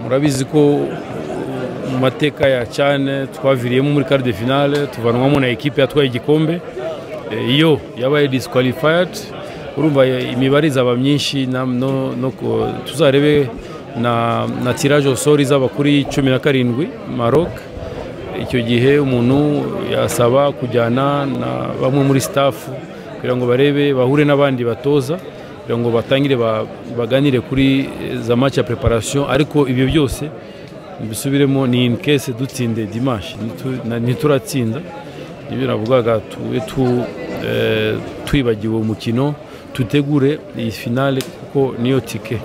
murabizi ko mu mateka ya cyane twaviriyemo muri kare de finale tuvanwamo na ekipe yatwaye igikombe Eh, iyo yabaye disqualified urumva eh, imibare izaba myinshi na- no- no ku- tuzarebe na, na tirage au sort izaba kuri cumi na karindwi maroc icyo gihe umuntu yasaba kujyana na bamwe muri staff kugira ngo barebe bahure n'abandi batoza kugira ngo batangire ba- baganire kuri eh, za match ya preparation ariko ibyo byose bisubiremo ni in case dutsinde dimanche nitu- na- nituratsinda ibyo navugaga tube tu- eh, twibagiwe umukino tutegure iyi finale kuko niyo tike